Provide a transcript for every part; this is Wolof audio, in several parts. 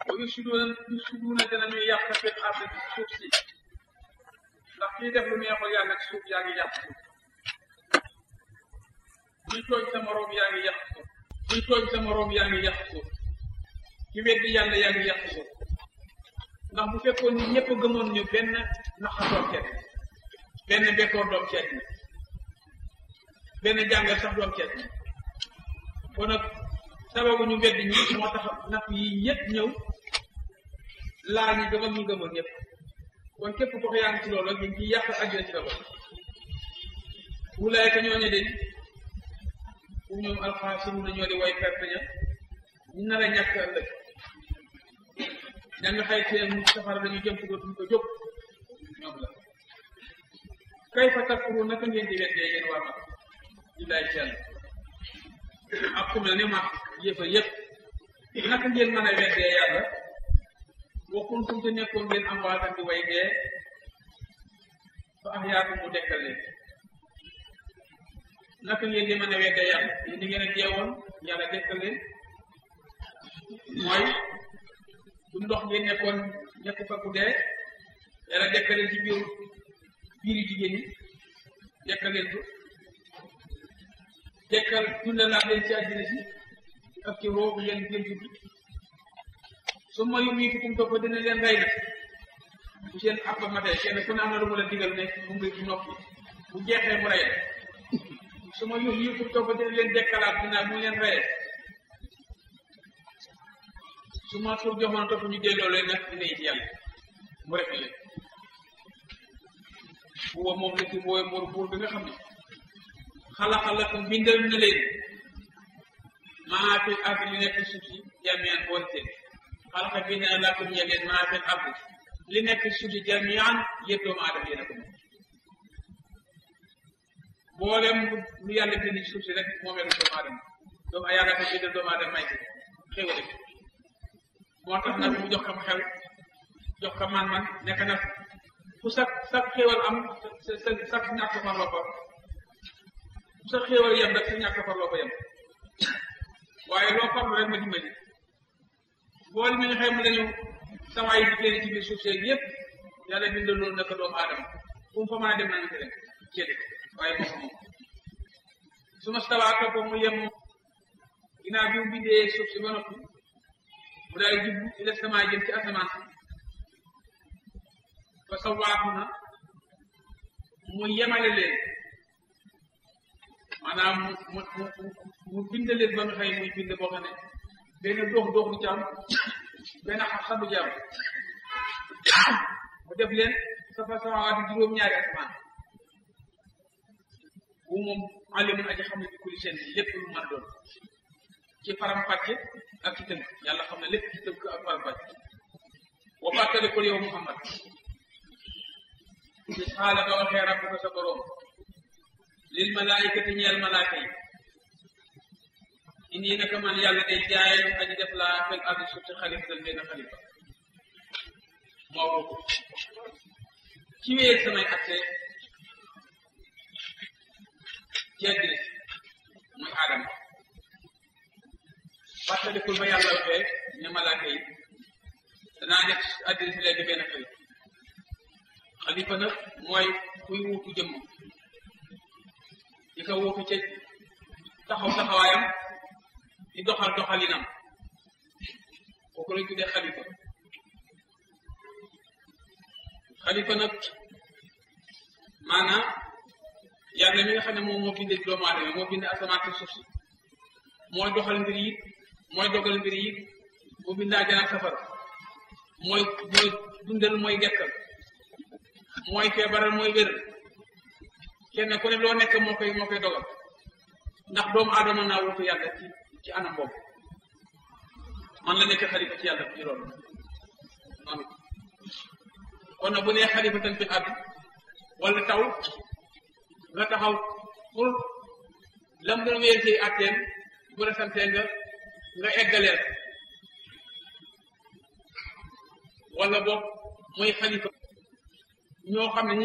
ba yusiduuna yusiduuna dinañuy yàq fil ardi suuf si ndax kii def lu neexul yàlla ci suuf yaa ngi yàq suuf kuy tooñ sa moroom yaa ngi yàq suuf kuy tooñ sa moroom yaa ngi yàq suuf ki weddi yàlla yaa ngi yàq suuf ndax bu fekkoon ni ñëpp gëmoon ñu benn naxa doom ceet benn bekkoor doom ceet ni benn jàngal sax doom ceet ni kon nag sababu ñu weddi ñi moo tax napp yi ñëpp ñëw laa ñu gëm ak ñu gëmoon ñëpp kon képp ko yaa ngi ci loolu ñu ngi yàq àddina ci la bokk wulaay ka ñooñu de fu ñoom alxaasimu na ñoo di way perte ña ñu nar a ñàkk ëllëg ña nga xay seen mu safara dañu jëm ko duñ ko jóg ñoom la kay fa takfuru naka ngeen di weddee yéen waa mag billaay sell ak ku mel ni mag yëfa yëpp naka ngeen mën a weddee yàlla wa kuntum te nekkoon ngeen am waatan di way dee fa ahyaakum mu dekkal leen naka ngeen di mën a weddee yàlla yéen di ngeen a deewoon yàlla dekkal leen mooy du ndox ngeen nekkoon nekk fa ku dee yàlla dekkal leen ci biir biiri jigéen ñi dekkal leen ko dekkal dundalaat leen ci àddina si ak ci roobu ngeen ngeen dund su ma yu mii fitum topp dina leen rey nag bu seen àpp matee kenn ku ne am na lu mu la digal ne mu ngi ci noppi bu jeexee mu rey su ma yu mii fitum topp dina leen dekkalaat dina mu leen reyee su ma tur joxoon topp ñu delloo leen nag dina it yàlla mu refe leen buwa moom la ci mooy mor buur bi nga xam ne xalaxalakum bindal na leen maa fi ardi li nekk suuf si jamian boole seen xalaqa bind na lakum ñe leen maa fi ardi li nekk suuf si jamian yëpp doomu aadama yéen a ko moom boolem lu yàlla bind ci suuf si rek moomee la doomu aadama doomu a yàlla ko bindal doomu aadama may ko xéwale ko moo tax nag mu jox ko xel jox ko man-man nekk nag fu sa sa xéwal am sa sa sa ñàkk farloo ko fu sa xéwal yem rek sa ñàkk farloo ko yem waaye loo farlu rek ma dimbali boole mi nga xam ne dañu sawaay yi génn ci biir suuf seeg yëpp yàlla bindal loolu naka doomu aadama fu mu fa mën a dem nañu ko dem ceede waaye moom moom su ma stawaa topp mu yem ginnaaw bi mu bindee suuf si ba noppi mu daal di jublu ila sama jëm ci asamaan si fa sawaaku na mu yemale leen maanaam mu mu mu mu bind leen ba nga xëy muy bind boo xam ne benn dox dox du ci am benn xam-xam du ci am mu def leen safa samawaati juróom-ñaari asamaan bu moom alimun aji xam ne bi kulli seen lépp lu mën doon ci faram fàcce ak ci tënk yàlla xam ne lépp ci tënk ak faram fàcce wa fàttalikul yow Muhammad ci xaala ba waxee rabbuka sa borom lil malaayikati ñeel malaaka yi indi naka man yàlla day jaayal aji def laa fil ardi suuf si xalifa dal benn xalifa moo ko ci wéer samay atte ci àddina muy aadama fàttalikul ba yàlla waxee ne malaaka yi danaa def àddina si léegi benn xalifa xalifa nag mooy kuy wuutu jëmm di ko wuutu ca taxaw taxawaayam di doxal doxalinam kooku lañ tuddee xalifa xalifa nag maanaam yàlla mi nga xam ne moom moo bindee doomu aadama moo bindee asamaan si suuf si mooy doxal mbir yi mooy dogal mbir yi mu bindaa janam safara mooy mooy dundal mooy gekkal mooy feebaral mooy wér kenn ku ne loo nekk moo koy moo koy dogal ndax doomu aadama naa wutu yàlla ci ci anam boobu man la nekk xalifa ci yàlla ci loolu noonu kon nag bu nee xalifa tan fi àdd wala taw nga taxaw pour lam doon wéer ci àtteen bu la santee nga nga eggaleel wala boog mooy xalifa ñoo xam ne ñi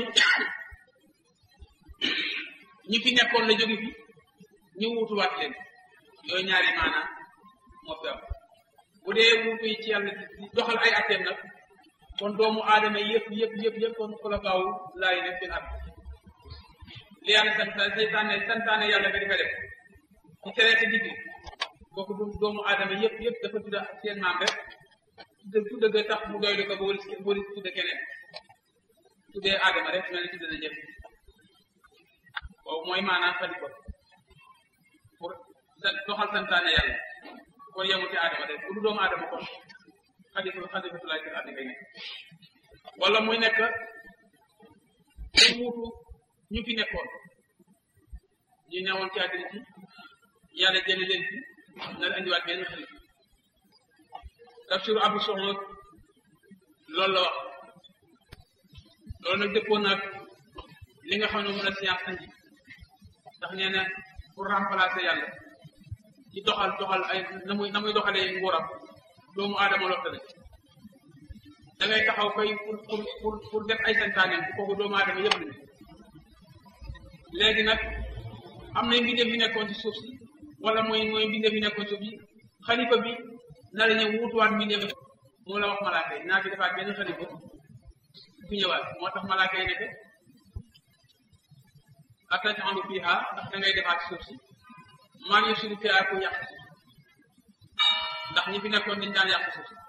ñi fi nekkoon la jóge fi ñu wutuwaat leen yooyu ñaari maanaam moo fi am bu dee wuutu yi ci yàlla di doxal ay atteem nag kon doomu aadama yëpp yëpp yëpp yëpp kon xulafaaw laay def seen at li yàlla sant saytaane santaane yàlla nga di ko def ci tere sa digg kooku du doomu aadama yëpp yëpp dafa tudda seen maam rek tudda tudda ga tax mu doylu ko ba wëlis wëlis tudda keneen tuddee aadama rek mel ni tudda na jëf boobu mooy maanaam xalifa pour doxal santaane yàlla kon yemu ci aadama rek bu du doomu aadama kon xalifa xalifatulaay ci àddina ngay nekk wala muy nekk mu wuutu ñu fi nekkoon ñu newoon ci àddina ci yàlla jële leen fi na la indiwaat benn xalifa tafsiru abu soxla loolu la wax loolu nag dëppoon nag li nga xam ne mën a science andi ndax nee na pour remplacer yàlla ci doxal doxal ay na muy na muy doxalee nguuram doomu aadama lottale da ngay taxaw koy pour pour pour pour def ay santaaneem bu kooku doomu aadama yëpp lañu léegi nag am na mbindeef yu nekkoon ci suuf si wala mooy mooy mbindeef yu nekkoon suuf yi xalifa bi na la ñëw wutuwaat mbindeef moom la wax malaaka yi naa fi defaat benn xalifa bu ñëwaat moo tax malaaka yi nekk ataj'alu fiha ndax da ngay defaat suuf si man yusiru fiha ku yàq suuf ndax ñi fi nekkoon dañ daan yàq suuf si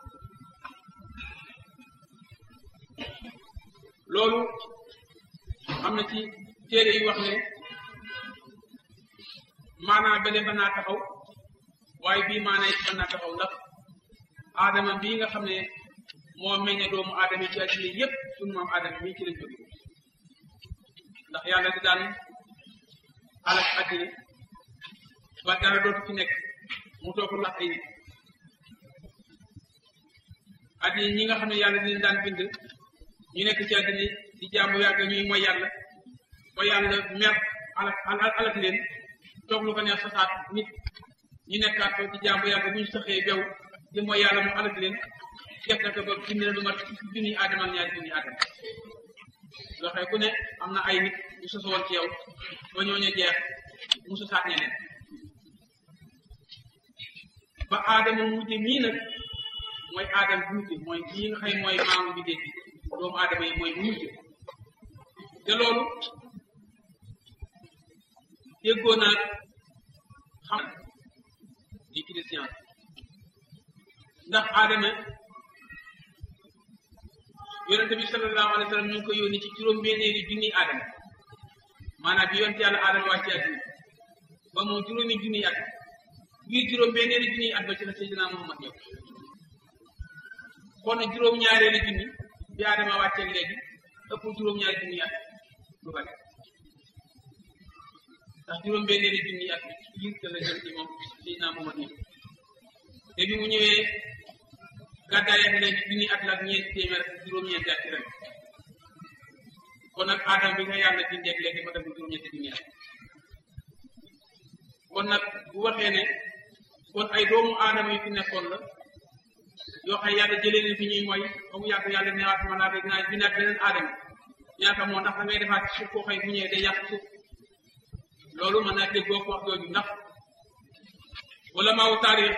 loolu am na ci téere yi wax ne maanaa bële mën naa taxaw waaye bii maanaa it mën naa taxaw ndax aadama bii nga xam ne moo meññe doomu aadama yi ci àddina yépp sunu maam aadama mii ci lañ jóge ndax yàlla di daan alak àddina ba dara dootu fi nekk mu toog lax ay nit àddina ñi nga xam ne yàlla dina daan bind ñu nekk ci àddina di jaamu yàgg ñuy mooy yàlla ba yàlla mer alak alak leen toog lu ko neex sasaat nit ñu nekkaat ko ci jaamu yàgg bu ñu saxee bew di mooy yàlla mu alak leen def na ko ba bind na lu mat junniy aadama ak ñaari junniy aadama loxee ku ne am na ay nit ñu sosowoon ci yow ba ñooñu jeex mu sosaat ñeneen ba aadama mujje mii nag mooy aadama bu mujje mooy kii nga xam mooy maamu bi dégg doomu aadama yi mooy bu mujje te loolu déggoo naa xam di ki de science ndax aadama yonente bi sallallahu alayhi wa sallam ñu ngi ko yónni ci juróom-benneeri junniy aadama maanaam bi yonte yàlla aadama wàcce àddina ba moom juróomi junniy at biir juróom-benneeri junniy at ba ci la Seydina Muhammad ñëw kon nag juróom-ñaareeri junni bi aadama wàcceeg léegi ëpp juróom-ñaari junniy at lu bari ndax juróom-benneeri junniy at biir te la jëm ci moom Seydina Muhammad ñëw te bi mu ñëwee gàddaay ak léegi junni at la ak ñeenti téeméer ak juróom-ñeenti at ci ren kon nag aadama bi nga yàlla bindeeg léegi ma def juróom-ñeenti junni at kon nag bu waxee ne kon ay doomu aadama yu fi nekkoon la yoo xam yàlla jëlee leen fi ñuy mooy ba mu yàgg yàlla newaat ma naa dinaa bindaat beneen aadama ñaata moo ndax da ngay defaat ci suuf koo xëy bu ñëwee day yàq suuf loolu mën naa déggoo ko wax jooju ndax wala maaw taarix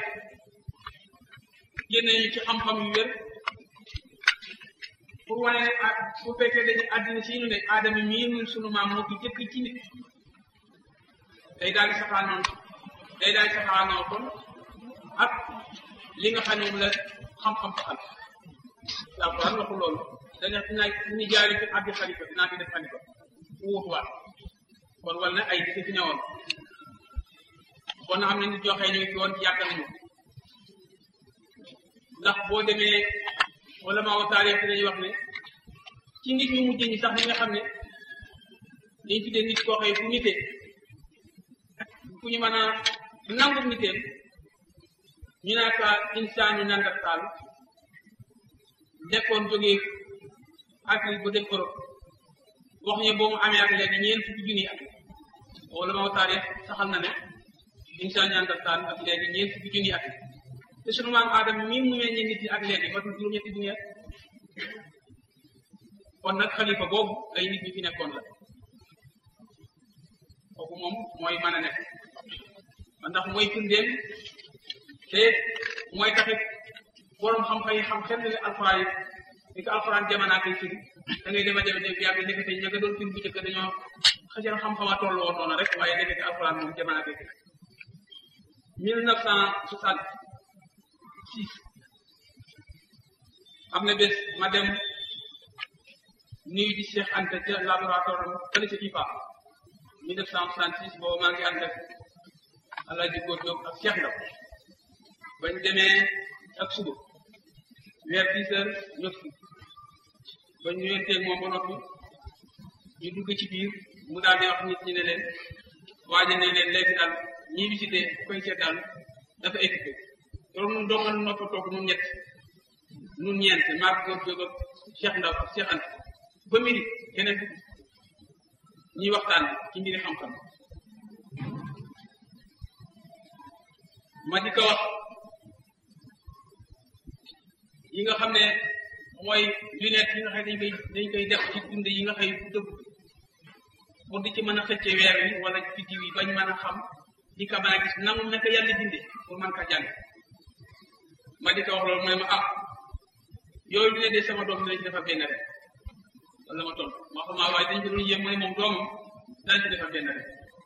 génne ñu ci xam-xam yu wér pour wane ne ah bu fekkee dañu àddina si ñu ne aadama mii ñun sunu maam moo fi jëkk ci nit day daal di saxaanoon day daal di saxaanoo kon ak li nga xam ne moom la xam-xam saxal alquran waxu loolu dana dinaa ñu jaari fi abdi xalifa dinaa fi def xalifa mu wutuwaat kon wala na ay dëkk fi newoon kon am na nit ñoo xëy ñu ngi fi woon yàgg nañu ndax boo demee wala maa wa taarix dañuy wax ne ci nit ñu mujj ñi sax ñi nga xam ne dañ tuddee nit koo xëy fu nitee fu ñu mën a nangu niteem ñu naa ka insaanu nandartaal nekkoon jógee Afrique bu dem Europe wax ñu boo mu amee ak léegi ñeent fukki junni at wala maa wa taarix saxal na ne insaan nandartaal ak léegi ñeent fukki junni at te sunu maam aadama mii mu meññee nit ñi ak léegi matul juróom-ñetti junni at kon nag xalifa boobu ay nit ñi fi nekkoon la kooku moom mooy mën a nekk ndax mooy firndeel te mooy taxit borom xam-xam yi xam xel ne alxuraan yi ni ko alxuraan jamono koy firi da ngay dema dema dem bi yàgg nekkate ña nga doon firi bu njëkk dañoo xëjal xam-xama toll woon noonu rek waaye nekkate alxuraan moom jamono koy firi mille neuf cent soixante six am na bés ma dem nuyu di Cheikh Anta ca laboratoire fële ca IFA mille neuf cent soixante six boobu maa ngi ànd ak Alaaji Góor Jóob ak Cheikh Ndaw bañ demee ak suba vers dix heures ñëpp ba ñu yenteeg moom ba noppi ñu dugg ci biir mu daal di wax nit ñi ne leen waaja ne leen léegi daal ñii visité koy seet daal dafa équipé loolu nun doogal noppa toog nun ñett nun ñeent maag góor jóg ak Cheikh Ndaw ak Cheikh Anta ba midi keneen dugg ñuy waxtaan ci mbiri xam-xam ma di ko wax yi nga xam ne mooy lunette yi nga xam ne dañ koy dañ koy def ci dund yi nga xëy bu dëgg pour di ci mën a xëcce weer wi wala biddiw yi bañ mën a xam di ko mën a gis nangu naka yàlla binde pour mën ka jàng ma di ko wax loolu mu ne ma ah yooyu dina de sama doom dina ci defar benn rek wala ma tontu ma xam waaye dañ ko doon yéem mu ne moom doomam dana ci defar benn rek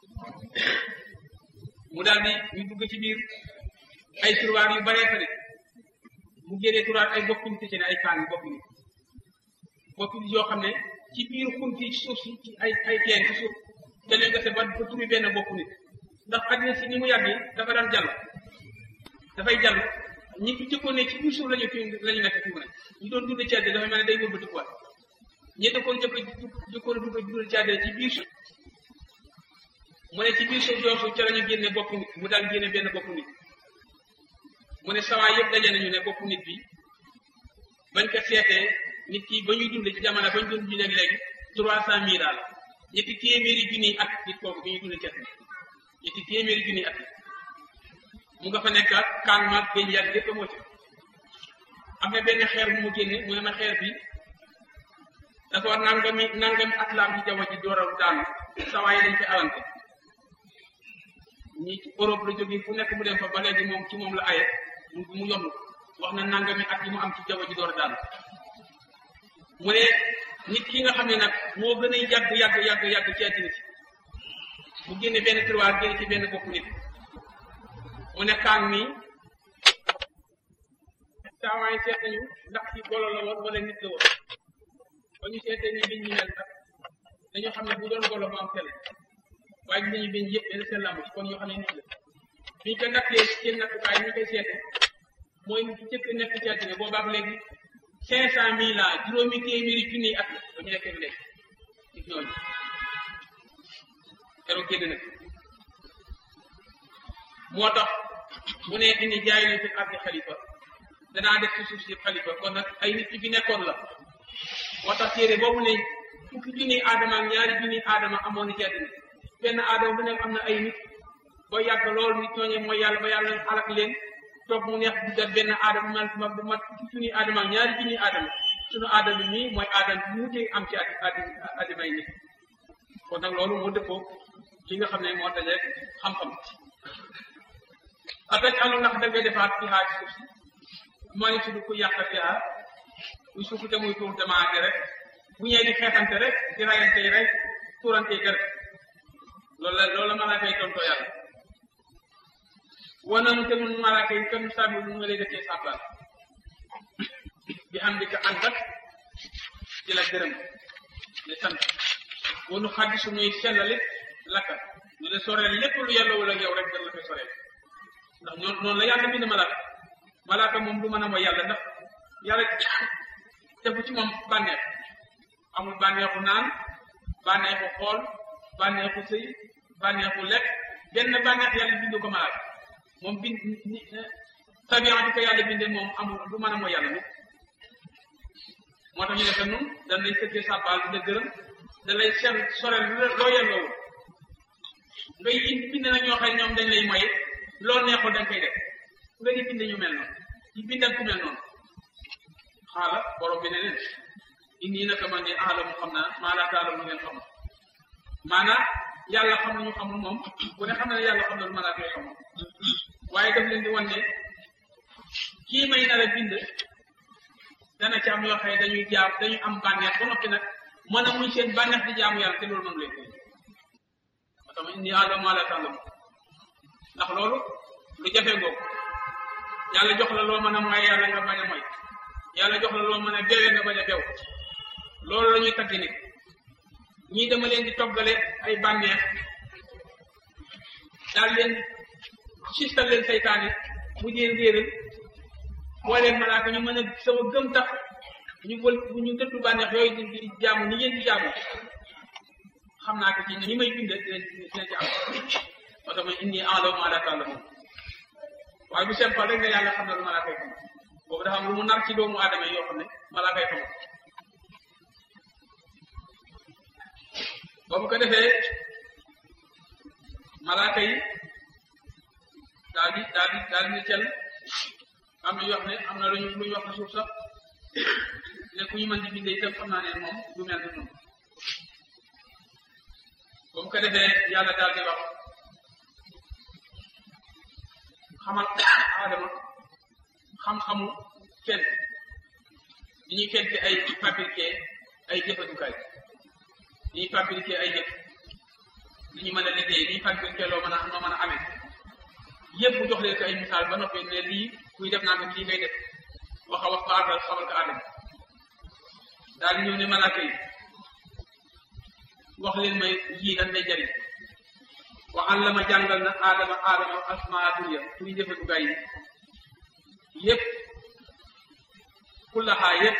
mu daal di ñu dugg ci biir ay turwaar yu baree fa de mu génnee turaat ay bokk nit ci ne ay kaan bokk nit bokk nit yoo xam ne ci biir xunti ci suuf si ci ay ay teen ci suuf te leen gase ba ba turi benn bokk nit ndax àddina si ni mu yàggee dafa daan jàll dafay jàll ñi fi jëkkoon ne ci biir suuf lañu fi lañu nekk fi mu ne ñu doon dund ci àddina dafa mel ne day wëlbati kuwaat ñi dëkkoon jëkk jëkkoon dugg dund ci àddina ci biir suuf mu ne ci biir suuf yoosu ca lañu génne bokk nit mu daal génne benn bokk nit mu ne sawaay yëpp daje nañu ne boppu nit bi bañ ko seetee nit ki ba ñuy dund ci jamono bañ doon dund léegi léegi trois cent mille daal ñetti téeméeri junniy at nit kooku bi ñuy dund ci at ñetti téeméeri junniy at mu nga fa nekk ak kaan maag géej yàgg lépp moo ci am na benn xeer bu mu génne mu ne ma xeer bi dafa war nangami nangami at laam ci jaww ji dooral daanu sawaay dañ fi alante ñi ci Europe la jógee fu nekk mu dem fa ba léegi moom ci moom la aye mu mu yomb wax na nangami at yi mu am ci jaww ji door a daal mu ne nit ki nga xam ne nag moo gën a yàgg yàgg yàgg yàgg ci àddina si mu génne benn tiroir génne ci benn bopp nit mu ne kaan mi saawaay seet nañu ndax ci golo la woon wala nit la woon ba ñu seetee ni biñ ñu mel nag dañoo xam ne bu doon golo mu am tele waaye gis nañu biñ yëpp benn seen lamb ci kon yoo xam ne nit la biñ ko nattee seen nattukaay ñu koy seete mooy nit ki jëkk nekk ci àddina boobaak léegi cinq cent mille la juróomi téeméeri junniy at la ba ñu nekkee léegi nit ñooñu keroog génn nag moo tax mu ne indi jaay leen fi ardi xalifa danaa def ci suuf si xalifa kon nag ay nit ci fi nekkoon la moo tax téere boobu ne fukki junniy aadama ak ñaari junniy aadama amoon na ci àddina benn aadama bu nekk am na ay nit ba yàgg loolu nit ñooñu mooy yàlla ba yàlla alak leen toog mu neex duggal benn aadama man ma bu mat fukki junniy aadama ak ñaari junniy aadama sunu aadama mii mooy aadama bi mu mujjee am ci addi addimay nit kon nag loolu moo dëppoo li nga xam ne moo daje xam-xam ataj alu ndax da ngay defaat fi xaaj suuf si moo ni tudd ku yàq fi xaar muy suuf te muy tuur demande rek bu ñëwee di xeexante rek di rayante rek tuurante rek loolu la loolu la malaaka yi tontoo yàlla wan nañu te nun malaaka yi comme sàmmi nu nga lay defee sàbbal bi xam di ko ànd ak di la gërëm di sant wanu xaddi suñuy sellalit lakka ñu la soreel lépp lu yàlla wala yow rek dañ la koy soreel ndax ñoo noonu la yàlla bind malaaka malaaka moom du mën a mooy yàlla ndax yàlla defu ci moom bànneex amul bànneexu naan bànneexu xool bànneexu sëy bànneexu lekk benn bànneex yàlla bind ko malaaka moom bind tabian di ko yàlla bindee moom amul du mën a mooy yàlla nit moo tax ñu ne que nun dañ lay sëggee sàbbaal di la gërëm da lay seen soreel loo yelloo ngay indi bind na ñoo xam ñoom dañ lay moye loo neexul dañ koy def nga di bind ñu mel noonu di bindal ku mel noonu xaala borom bi ne leen indi naka man di aalamu xam naa maa laa taalamu lu ngeen xam maanaam yàlla xam nañu xamul moom bu ne xam na ne yàlla xam na lu malaaka yi xamul waaye daf leen di wan ne kii may nar a bind dana ci am yoo xam ne dañuy jaam dañuy am bànneex ba noppi nag mën a muñ seen bànneex di jaamu yàlla te loolu moom leen koy moo tax indi aadama maa la tàllam ndax loolu lu jafe ngoog yàlla jox la loo mën a mooy yàlla nga bañ a mooy yàlla jox la loo mën a bewee nga bañ a bew loolu la ñuy tagg nit ñii dama leen di toggale ay bànneex daal leen sistal leen saytaane mu jéem réeral boo leen malaaka ñu mën a sama gëm tax ñu wël ñu dëddu bànneex yooyu di di jaamu ni ngeen di jaamu xam naa ko ci ñi may binde dina dina ci am moo tax ma indi enloo maa la tàlla moom waaye bu simple rek ne yàlla xam na lu malaaka yi xam boobu dafa am lu mu nar ci doomu aadama yi yoo xam ne malaaka yi xamul boobu ko defee malaaka yi daal di daal di daal di cel am na yoo xam ne am na lu ñu lu ñu wax suuf sax ne ku ñu mën di bindee itam xam naa ne moom du mel ni noonu boobu ko defee yàlla daal di wax xamal aadama xam-xamu fent di ñuy fente ay fabriqué ay jëfandukaay di ñuy fabriqué ay jëf li ñu mën a liggéey li ñu fabriqué loo mën a noo mën a amee yëpp jox leen ko ay misaal ba noppi ne lii kuy def naa ko lii ngay def wax a wax ko aadal xamal ko aadama daal di ñëw ne malaaka yi wax leen may yii dañ lay jariñ wa allama jàngal na aadama aadama asmaa dunya kuy jëfandukaay yi yëpp kullaxaa yëpp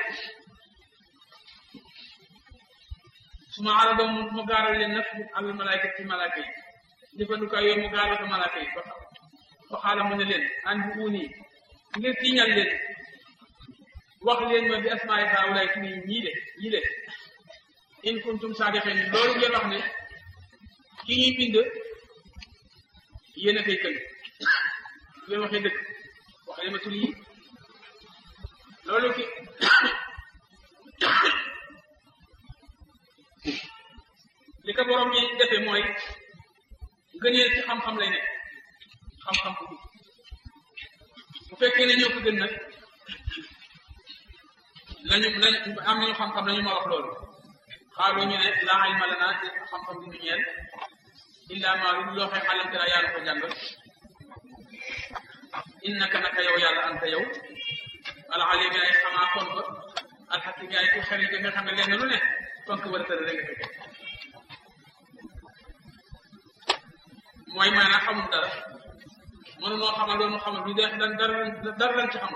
su ma araba mu mu gaaral leen nag al malaayka ci malaaka yi jëfandukaay yooyu mu gaaral ko malaaka yi ba ba xaala mu ne leen an bu uuni ngir tiiñal leen wax leen ma bi asmaay haawulaay fi ñii de ñii de in kuntum saadiqin loolu ngeen wax ne ki ñuy bind yéen a koy këng ngeen waxee dëgg wax leen ma tur yi loolu ki li ko borom yi defee mooy ngëneel ci xam-xam lay nekk xam-xam bu bu fekkee ne ñoo ko gën nag lañu lañ am nañu xam-xam nañu ma wax loolu xaaloo ñu ne laa ilma lanaa te xam-xam bi ñu ñeel illa maa lu loo xee xalam tera yàlla ko jàngal innaka naka yow yàlla anta yow ala alim yaay xamaa kon ba alxakim yaay ku xel yi nga xam ne lenn lu ne fonk war a tëdd rek nga fekkee mooy maanaam xamul dara mënunoo xamal loolu xamal lu dee dan dara dara lan ci xamul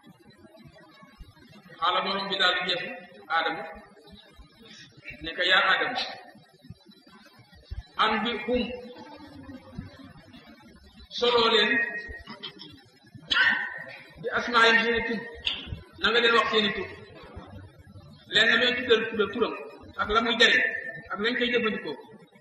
xaala borom bi daal di geesu aadama ne ko yaa aadama an bi hum soloo leen bi asmaa yi seeni tur na nga leen wax seeni tur leen na leen tuddal tuddal turam ak la muy jariñ ak lañ koy jëfandikoo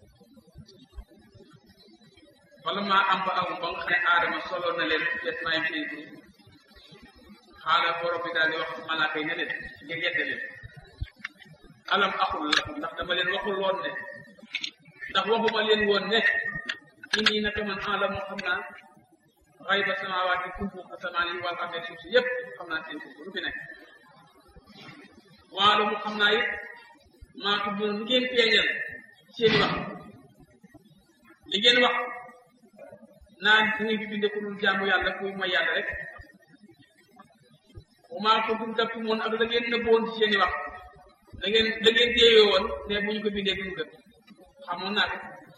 wala maa am ba amu ba nga xam ne aadama solo na leen des maay seen tur xaala borom bi daal di wax malaaka yi ne leen ngir yedde leen alam axul lakum ndax dama leen waxul woon ne ndax waxuma leen woon ne inni naka man alamu xam naa xayba samawaati kumpu asamaan yi wal arde suuf si yépp xam naa seen kumpu lu fi nekk waalo mu xam naa it maa tudd lu ngeen feeñal seeni wax li ngeen wax naan da ngeen fi binde ku dul jaamu yàlla kuy mooy yàlla rek maa ko dum takk moon ak da ngeen nëbboon ci seeni wax da ngeen da ngeen téewee woon ne bu ñu ko bindee duñu gën xamoon naa ko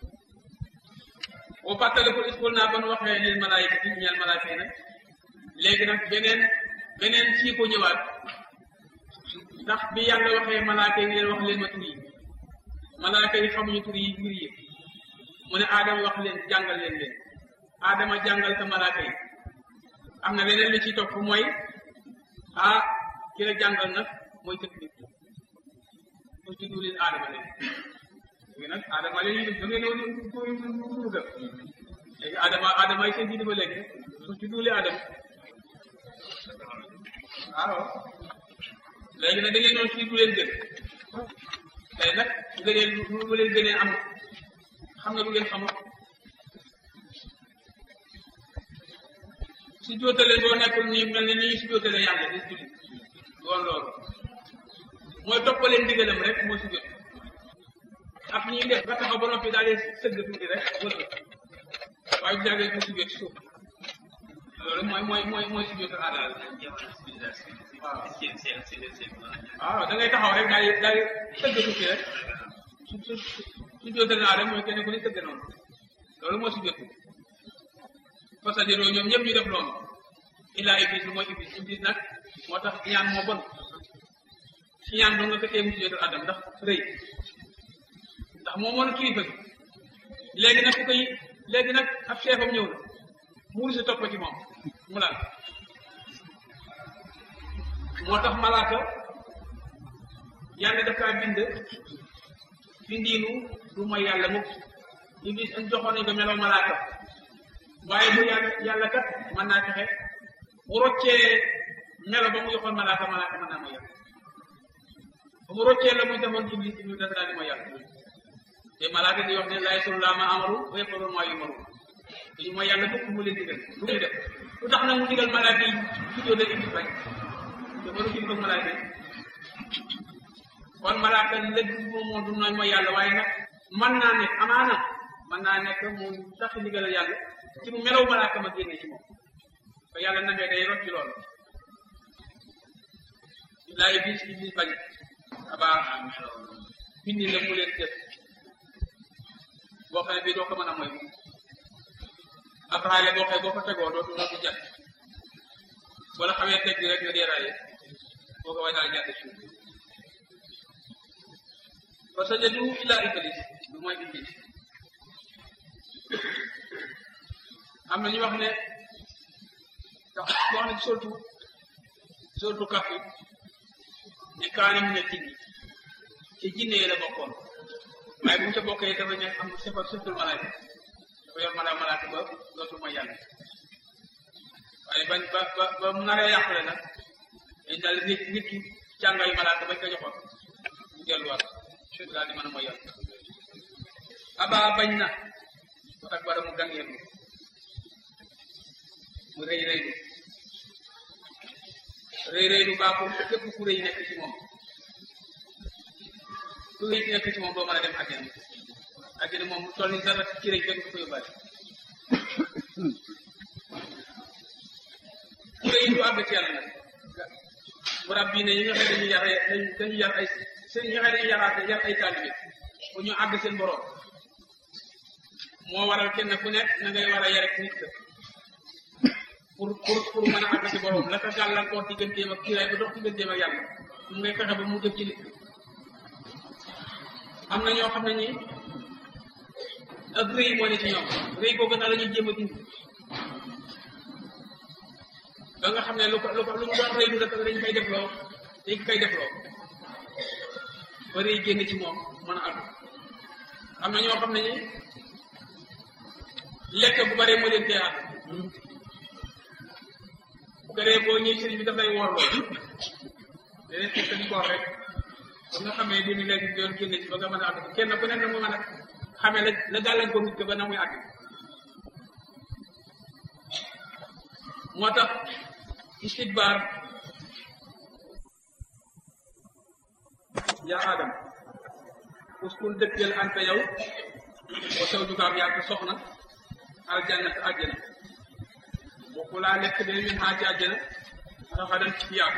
boo fàttale ko iskul naa ba nu waxee lil malaayika ci ñeel malaayika yi nag léegi nag beneen beneen sii ko ñëwaat ndax bi yàlla waxee malaaka yi leen wax leen ma tur yi malaaka yi xamuñu tur yi mbir yi mu ne aadama wax leen jàngal leen leen aadama jàngal ka malaaka yi am na leneen li ciy topp mooy ah ki la jàngal nag mooy tëb nit mu ci duulin aadama leen léegi nag aadama leen yi da ngeen woon duuga léegi aadama aadama yi seen diine ba léegi su ci duuli aadama waaw léegi nag da ngeen doon fii du leen gën tey nag gëneel lu leen gënee am xam nga lu ngeen xamul su jootale boo nekkul nii mel ni nii su jootale yàlla di julli woon loolu mooy toppaleen ndigalam rek moo su jot ak ñuy def ba taxaw ba noppi daal di sëgg tuuti rek wër waaye bu jàggee mu su jot suuf loolu mooy mooy mooy mooy su jotal aadaal waaw da ngay taxaw rek daal di daal di sëgg tuuti rek su su su jotal naa rek mooy kenn ku ne sëgg noonu loolu moo su jot fasadiroo ñoom ñëpp ñu def loolu illaa iblis lu mooy iblis iblis nag moo tax ñaan moo bon si ñaan doo nga ko tee mu sujjóotal adam ndax rëy ndax moo moon kilifa gi léegi nag ku koy léegi nag ab chefam ñëw na mu si topp ci moom mu laal moo tax malaaka yàlla dafa bind bindiinu du mooy yàlla mukk iblis am joxoon nañ ko meloo malaaka waaye bu yàlla yàlla kat mën naa fexe mu roccee melo ba mu joxoon malaaka malaaka mën naa mooy yàlla ba mu roccee la mu defoon iblis iblis dafa daal di mooy yàlla te malaaka di wax ne laay sulu laa ma amaru wa yafalu maa yumaru dañu mooy yàlla bukk mu leen digal lu muy def lu tax nag mu digal malaaka yi sujjóot la iblis bañ te waru jëm ko malaaka yi kon malaaka lëgg moom moo du nooy mooy yàlla waaye nag mën naa nekk amaana mën naa nekk mu tax ndigal yàlla ci mu melaw malaaka ma génne ci moom ba yàlla namee day rocci loolu laa iblis iblis bañ abaa bindi la mu leen def boo xam ne bii doo ko mën a mooy moom ab raale boo xam ne boo ko tegoo dootu dootu jàdd wala xamee teg rek nga dee raaye boo ko way daal jàdd suuf fa sajadu illa iblis lu mooy iblis am na ñu wax ne wax ne surtout surtout kaf yi ne kaane mu ne jinni ci jinne yi la bokkoon waaye bu mu ca bokkee dafa ne am sefa seftul malaaka dafa yor mala malaaka ba dootul mooy yàlla waaye bañ ba ba ba mu naree yàqule nag dañ daal nit nit ki càngaayu malaaka bañ ko joxoon mu delluwaat daal di mën a mooy yàlla aba bañ na ba ak bara mu gangeerlu mu rëy rëylu rëy rëylu baaxul képp ku rëy nekk ci moom ku rëy nekk ci moom doo mën a dem àjjana àjjana moom toll ni dara ci rëy kenn du ko yóbbaale ku rëy du àgg ci yàlla nag mu rabbi ne yi nga xam ne dañuy yar dañuy yar ay seen yi nga xam ne dañuy yaraate yar ay taalibe bu ñu àgg seen borom moo waral kenn ku nekk na ngay war a yare nit ka pour pour pour mën a àgg ci borom la ko gàllankoor digganteem ak kiiraay ba dox digganteem ak yàlla mu ngay fexe ba mu jëm ci nit am na ñoo xam ne ñi ak rëy moo ne ci ñoom rëy googu na la ñuy jéem a dindi ba nga xam ne lu ko lu ko lu mu doon rëy du dafa dañ koy def loo dañ koy def loo ba rëy génn ci moom mën a àgg am na ñoo xam ne ñi lekk bu bare moo leen tee àgg bu ko dee boo ñëwee sëriñ bi dafay woor lool danañ fekk di koor rek ba nga xamee dini léegi doon génne ci ba nga mën a àgg kenn ku nekk na mu mën a xamee la la gàllankoor nit ko ba na muy àgg moo tax istidbaar yaa adam uskun dëkkal anta yow wa saw jugaam yaa ko soxna aljanna te àjjana bokku laa lekk de min xaa ci àjjana raxadan ci yaatu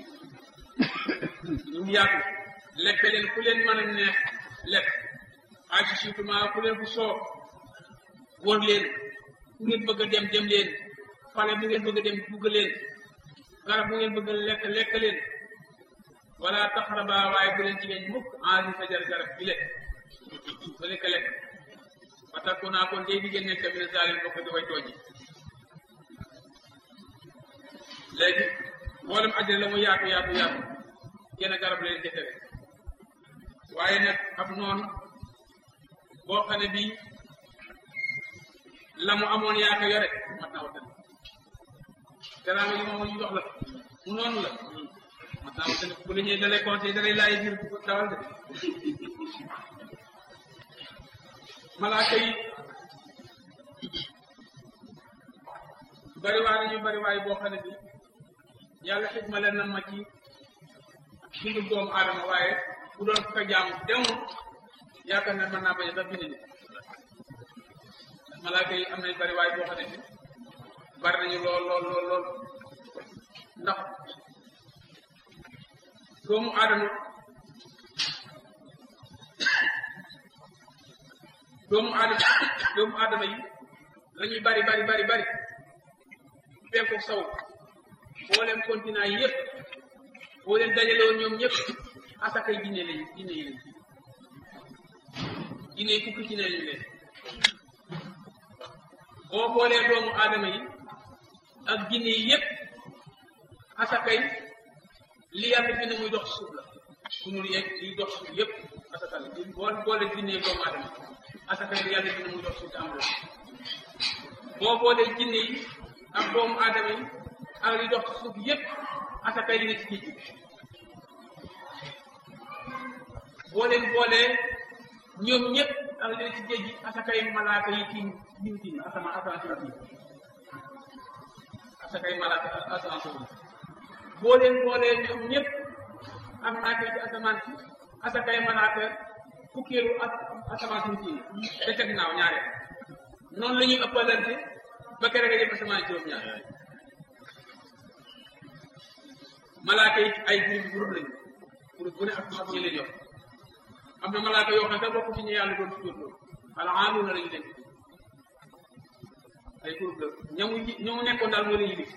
ñu yaatu lekk leen ku leen mën a neex lekk aci surtout ku leen fu soob wër leen ku ngeen bëgg a dem dem leen fale bu ngeen bëgg a dem bugg leen garab bu ngeen bëgg a lekk lekk leen wala taxaraba waaye bu leen jigéen mukk enri fajar garab bi lekk ba lekk lekk ba takku naa kon day diggéen nekk mi ne zalim bokk di way tooji léegi mboolem àjjana la mu yaatu yaatu yaatu genn garab leen jëkkëre waaye nag ab noonu boo xam ne bii la mu amoon yaa ko yore mat naa wattan garaama yi moom ñu jox la mu noonu la mat naa wattan bu la ñuy dalay conseil dalay laay biir bu dawal de malaaka yi bariwaay nañu bariwaay boo xam ne bi yàlla xikma leen na ma ci dundu doomu aadama waaye bu doon ko jaamu demul yaakaar ne mën naa bañ a sax bind nit malaaka yi am nañ bariwaay boo xam ne bi bari nañu lool lool lool lool ndax doomu aadama doomu aadama doomu aadama yi la ñuy bari bari bari bari penku saw boo leen continent yi yëpp boo leen dajale woon ñoom ñëpp asakay jinne lañu jinne yi lañu jinne yi fukki jinne lañu leen boo boolee doomu aadama yi ak jinne yi yëpp asakay li yàlla bind muy dox suuf la sunul yeeg liy dox suuf yëpp asaka la boo boole jinne yi doomu aadama asakay li yàlla bind muy dox suuf te amul boo boolee jinne yi ak doomu aadama yi ak li dox suuf yëpp asakay li ne ci géej gi boo leen boolee ñoom ñëpp ak li ne ci géej gi asakay malaaka yi tiim ñu tiim asama asama tiim asakay malaaka asama tiim boo leen boolee ñoom ñëpp ak malaaka yi ci asamaan si asakay malaaka fukkeelu ak asamaan si tiim te ca ginnaaw ñaare noonu la ñuy ëppalante ba kere nga jëm asamaan juróom-ñaar malaaka yi ay groupe groupe lañu groupe bu ne ak ak ñu leen yor am na malaaka yoo xam ne bokk ci ñu yàlla doon tudd loolu wala aalu na lañu leen ay groupe la ñamu ñamu nekkoon daal moo leen yilif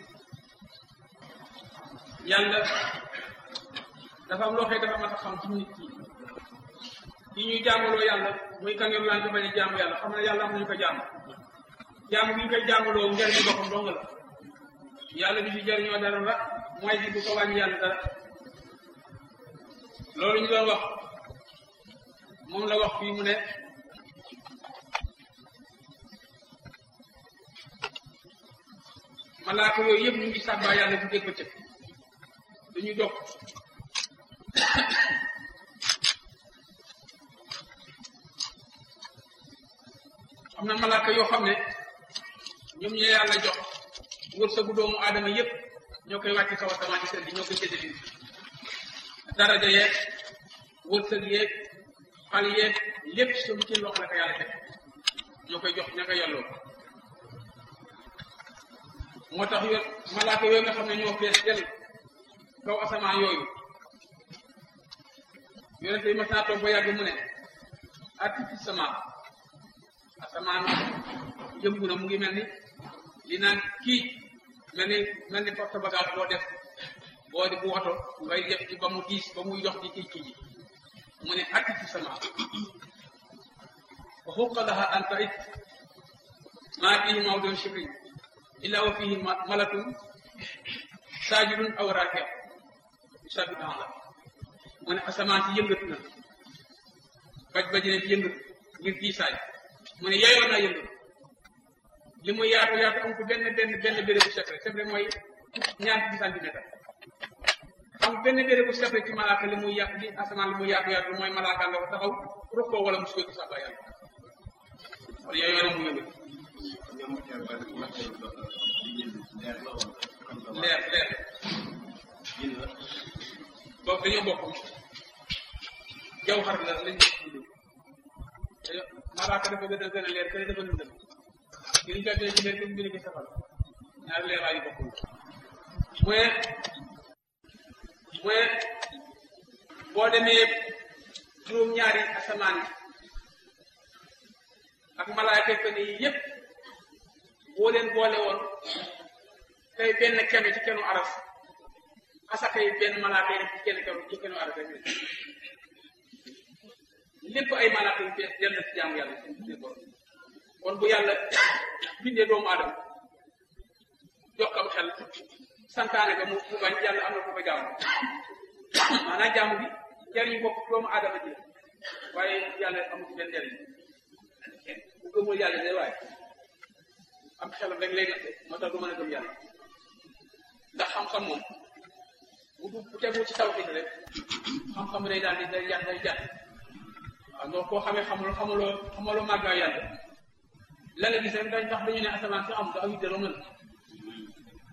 yàlla dafa am loo xëy dafa mat a xam ci nit ki ki ñuy jaamaloo yàlla muy kangeru laan ko bañ a jaamu yàlla xam ne yàlla am nañu ko jaamu jaamu bi ñu koy jaamaloo njariñu boppam dong la yàlla bi ci jariñoo dara la mooy bi du ko wàññi yàlla dara loolu ñu doon wax moom la wax fii mu ne malaaka yooyu yëpp ñu ngi sàbbaa yàlla bu dégg bëccëg dañuy dog am na malaaka yoo xam ne ñoom ñoo yàlla jox wërsëgu doomu aadama yëpp ñoo koy wàcc kaw asamaan ci seen bi ñoo koy séddale daraja yeeg wërsëg yeeg xal yeeg lépp suñu ci loxo la ko yàlla teg ñoo koy jox ña ko yelloo moo tax yo malaaka yooyu nga xam ne ñoo fees del kaw asamaan yooyu yonente yi mas naa toog ba yàgg mu ne atti ci sama asamaan yëngu na mu ngi mel ni li naan kii mel ni mel ni porte bagage boo def boo di bu woto ngay def ci ba mu diis ba muy dox ci kii kii ji mu ne atti ci sama wa xuqa laha an tarit maa fihi mawdun shibrin illa wa fihi malakun saajidun aw rakia yusabbihu Allah mu ne asamaan si yëngatu na baj baji ne yëngatu ngir diisaay mu ne yeyoon naa yëngatu li muy yaatu yaatu am ko benn benn benn bérébu secret secret mooy ñaar fukki centimètre am benn bérébu secret ci malaaka li muy yaatu li asamaan li muy yaatu yaatu mooy malaaka nga ko taxaw rukkoo wala mu sukk ci sàbba yàlla kon yeyoon na mu yëngatu leer leer boobu dañoo bokk jaw xar la lañ malaaka dafa gën a gën a leer kële dafa lëndëm ki ñu fekkee ci leer kenn bi ci safal ñaari leeraay yu bokkul mooy mooy boo demee juróom-ñaari asamaan yi ak malaaka fen yi yépp boo leen boole woon tey benn keme ci kenu aras asaka yi benn malaaka yi def ci kenn kenu ci kenu aras rek lépp ay malaaka yu bees dem na ci jaamu yàlla kon bu yàlla bindee doomu aadama jox kam xel santaane ga mu mu bañ yàlla am na ko ko jaamu maanaam jaamu bi njariñ bopp doomu aadama ji waaye yàlla amu ci benn njariñ bu gëmul yàlla de waaye am xelam rek lay natte moo tax du mën a gëm yàlla ndax xam-xam moom bu du bu tegu ci tawhid rek xam-xam day daal di day jàpp day jàpp waaw ndox koo xamee xamuloo xamuloo xamuloo màggaa yàlla la nga gis rek dañ tax dañu ne asamaan si am da aw dara mën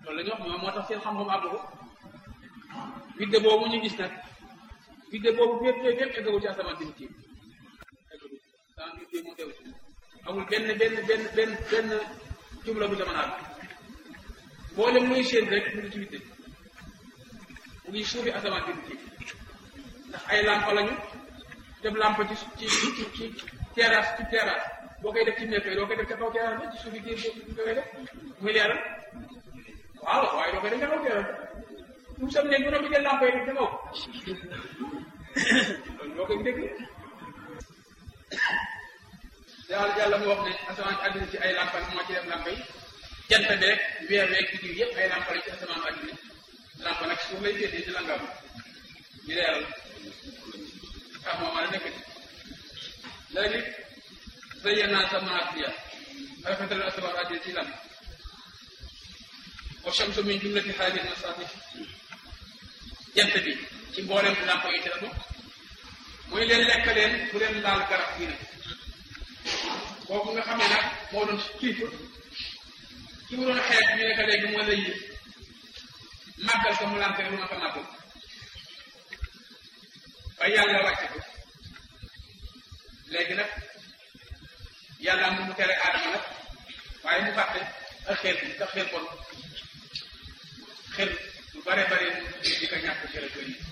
loolu la ñu wax ñoom moo tax seen xam-xam àgg ko vidde boobu ñu gis nag vidde boobu fépp fépp fépp eggagul ci asamaan si mu tiim eggagul asamaan si mu tiim mu teew ci amul benn benn benn benn benn jumla bu ca mën a àgg boole muy seen rek mu ngi ci vidde mu ngi suufi asamaan si mu tiim ndax ay lampa lañu def lampa ci ci ci ci terrasse ci terrasse boo koy def ci nekk doo koy def ca kaw terrasse ba ci suufi géej gi koy def muy leeral waaw waaye doo koy def ca kaw terrasse tout sam nekk bu ne jël lampa yi def ca kaw loolu boo koy dégg yàlla yàlla mu wax ne asamaan si àddina ci ay lampa moo ci def lampa yi jant beeg weer weeg biddiw yëpp ay lampa la ci asamaan àddina lampa nag suuf lay féetee ci langam di leeral ah moom a nekk ci léegi zayyana samaat biya rafetal asamaan àddina ci lan wa shamsu min jumlati haadihi masaatih jant bi ci mboolem lampa yi ci la bokk mooy leen lekk leen bu leen laal garab gi nag kooku nga xam ne nag moo doon kilifa ki mu doon xeet ñu ne ko léegi moo lay màggal ko mu lànk ne du ma ko màggal ba yàlla wàcce ko léegi nag yàlla am mu tere aadama nag waaye mu fàtte ak xel bi ak xel kon xel lu bare bare mu di ko ñàkk xel ak yi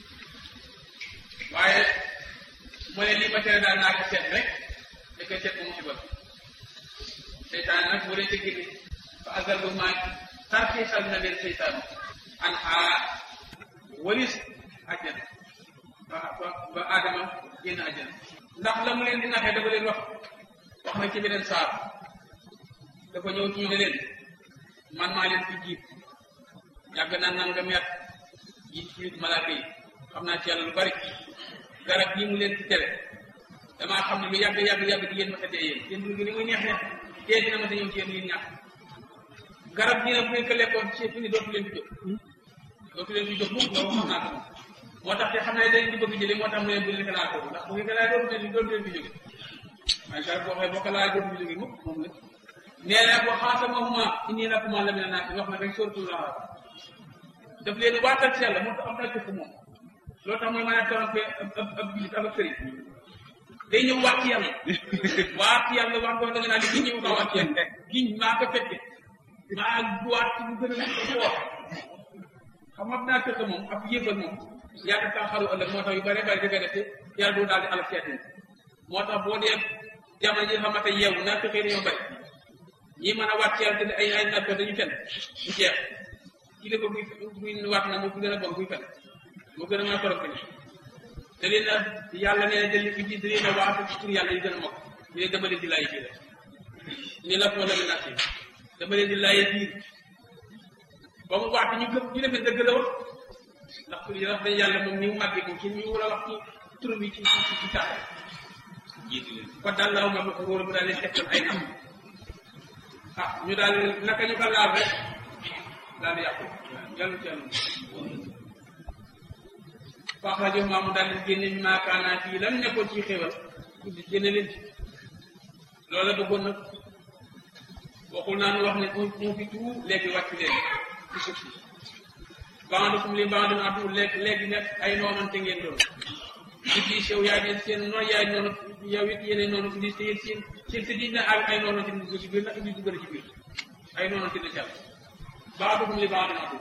waaye mu ne lii ma tere daal naa ko seet rek da koy seet ba mu ci bëgg seytaan nag bu leen ci génne fa azal bu maa tarxiisal na leen seytaan an xaa walis àjjana ba ba ba aadama génn àjjana ndax la mu leen di naxee dafa leen wax wax na ci beneen saar dafa ñëw ci ñu ne leen man maa leen fi jiit yàgg naa nangam yàgg jiit ci malaaka yi xam naa ci yàlla lu bari garab yi mu leen fi tere damaa xam ne lu yàgg yàgg yàgg di ngeen ma tëddee yéen yéen dund ni muy neex neex tey dina ma sa ñëw ci yéen yéen ñàkk garab gi nag bu ngeen ko lekkoon ci fi ni dootu leen fi jóg dootu leen fi jóg mukk loolu xam naa ko moo tax te xam ne dañ di bëgg jëlee moo tax mu ne bu leen ko laal foofu ndax bu ngeen ko laal dootu leen dootu leen fi jóge waaye garab boo xoolee boo ko laal dootu fi jóge mukk moom la nee na boo xaasamahuma inni lakuma la mina naasi wax na rek suratul Araf daf leen waatal ci yàlla moo tax am na jëf moom loolu tax mooy mën a trompé ab ab ab jullit ak ab sëriñ day ñëw waat ci yàlla waat ci yàlla wax ko da nga naan giñ ñëw kaa waat ci yàlla giñ maa ko fekke maa waat ci lu gën a nekk ko wax xam nga naa fekk moom ab yëbbal moom yàgg kaa xaru ëllëg moo tax yu bare bari dafay def te yàlla du daal di alal seet moo tax boo dee jamono ji xamante yeewu naa fekkee dañoo bari ñi mën a waat ci yàlla te ay ay natt dañu fen du jeex kilifa buy buy waat na moo gën a bon buy fen moo gën a mën a torop ni da leen a yàlla nee na da leen da leen a waat ci tur yàlla yi gën a mokk ñu ne dama leen di laaj biir ni la ko la mi naat dama leen di laaj biir ba mu waat ñu gëm ñu defee dëgg la wax ndax tur yi wax dañ yàlla moom ni mu màggee moom ci ñu war a wax ci tur bi ci ci ci tàkk jiitu leen kon daal laaw ma wóor bu daal leen tegtal ay nam ah ñu daal naka ñu ko laal rek daal di yàqu yàlla ci yàlla wax rajo maamu daal di génne ñu maakaanaa fii lan nekkoon ci xéwal tuddi génne leen ci loolu la bëggoon nag waxul naa nu wax ne mu fi tout léegi wàcc leen ci suuf si bandukum li bandum adu léegi léegi nekk ay noonante ngeen doon di di sew yaay ne seen noonu yaay noonu yow it yéene noonu fi di te yéen seen seen si diñ na ak ay noonante ni dugg ci biir nag di dugg ci biir ay noonante na cal bandukum li bandum adu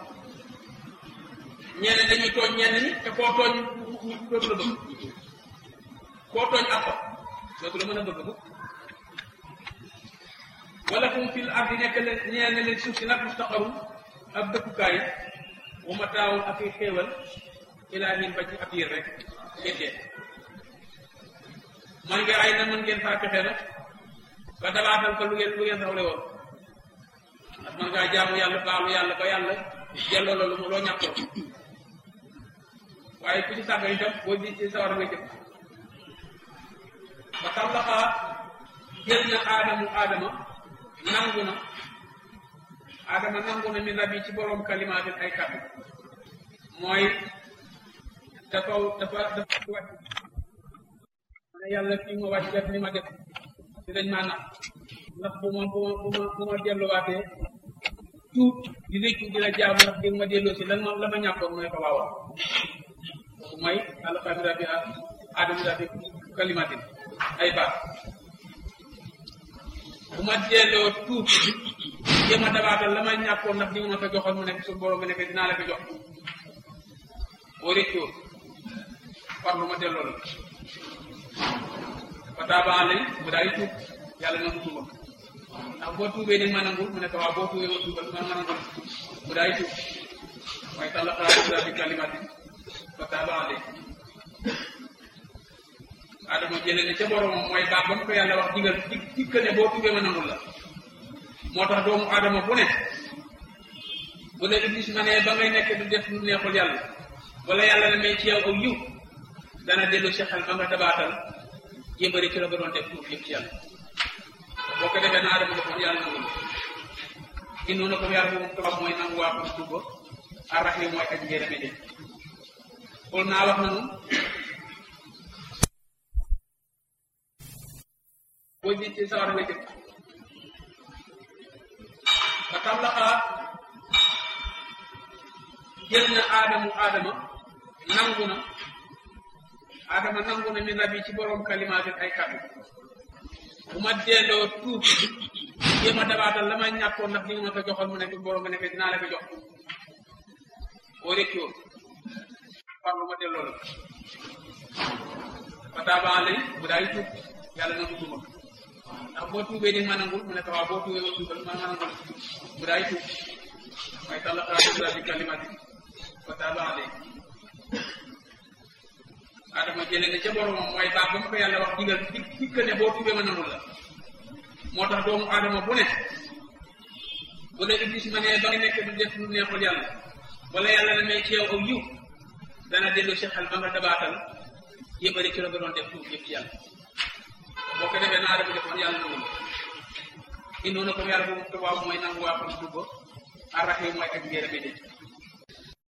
ñenn dañuy tooñ ñenn ñi te koo tooñ dootu la bëgg koo tooñ ak ko dootu la mën a bëgg mukk wala kum fil ardi nekk leen ñeen leen suuf si nag mustaqarun ab dëkkukaay wa mataawun ak i xéewal ilaa hin ba ci ab diir rek ngeen dee man nga ay na mën ngeen faa pexe nag ba dabaatal ko lu ngeen lu ngeen rawle woon ndax man ngaa jaamu yàlla baalu yàlla ba yàlla delloo la lu mu loo ñàkkoon waaye ku ci sàgga itam boo di ci sawar nga jëm ba tallaxaa jël na aadamu aadama nangu na aadama nangu na min rabbi ci boroom kalimaatin ay kàddu mooy dafa dafa dafa wàcc ma ne yàlla fii ma wàcc def ni ma def di dañ maa nax ndax bu ma bu ma bu ma bu ma delluwaatee tuub di réccu di la jaamu ndax di ma delloo si lan ma la ma ñàkkoon mu ne ko waawaaw kooku mooy alxamira bi adamira bi kalimatin ay baat bu ma delloo tuub jéem a dabaatal la ma ñàkkoon ndax di ma ko joxoon mu nekk suñu borom bi nekk dinaa la ko jox boo réccoo farlu ma delloo la fa taabaa lay mu daal di tuub yàlla nangu tuubam ndax boo tuubee ni ma nangul mu ne ko waaw boo tuubee ma tuubal man ma nangul mu daal di tuub mooy tàlla xalaat bi kalimatin fa taabaa lay adama jële ne ca boromam mooy baax ba mu ko yàlla wax digal di dikk ne boo tuubee ma nangul la moo tax doomu adama bu ne bu la iblis ma ne ba ngay nekk du def lu neexul yàlla wala yàlla ne may ci yow aw yiw dana dellu si xel ba nga dabaatal jébbari ci la nga doon def tuub yëpp ci yàlla boo ko defee na adama defoon yàlla nangul innoona comme yàlla boobu tubaab mooy nangu waa ko tuub ba arrahim mooy aji njéerame de xool naa wax nanu boo ji ci sawar nga jëm ba tam la xalaat jël na aadamu aadama nangu na aadama nangu na min rabbi ci borom kalimaatin ay kàddu bu ma delloo tuub jéem a dabaatal la ma ñàkkoon ndax li nga ma ko joxoon mu nekk borom nga nekk dinaa la ko jox boo réccoo farlu ma delloo la fa taabaa lay bu daay tuub yàlla nangu tuubam ndax boo tuubee ni ma nangul mu ne ko waaw boo tuubee ma tuubal man ma nangul mu daay tuub mooy tàlla xalaat bi kalimati fa taaba alay adama jële ne ca boromam mooy baax ba mu ko yàlla wax digal di dikk ne boo tuubee ma nangul la moo tax doomu adama bu ne bu la iblis ma ne ba nga nekk du def lu neexul yàlla wala yàlla ne may ci yow aw yiw dana dellu si xel ba nga dabaatal yëbari ci la nga doon def tuub yëpp ci yàlla boo ko defee naa dafa defoon yàlla nangu indoona comme yàlla boobu tubaab mooy nangu waa ko tuub ba arrahim mooy ak njéerame de